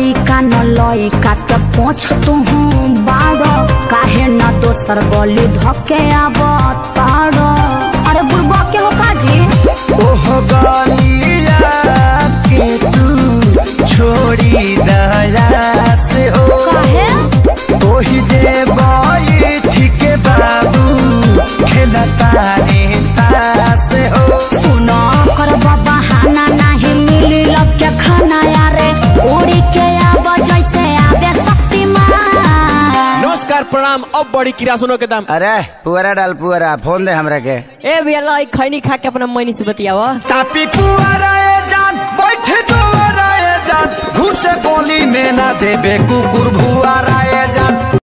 लइका न लइका के पोछ तू बाड़ो काहे न दोसर गली धके आवत पाड़ो अरे बुढ़बा के हो काजी ओह गलिया के तू छोड़ी दया से हो काहे ओही जे बई ठीक बाबू खेलता नेता से हो सुनो कर बाबा हाना नाही मिली लब के खाना यारे उड़ी के आव जैसे आवे शक्तिमान नमस्कार प्रणाम अब बड़ी किरासनों के दाम अरे पुअरा डाल पुअरा फोन दे हमरा के ए भैया ला एक खैनी खा के अपना मैनी से बतियावा तापी पुअरा ए जान बैठे दुआरा ए जान घुसे गोली में ना देबे कुकुर भुआरा ए जान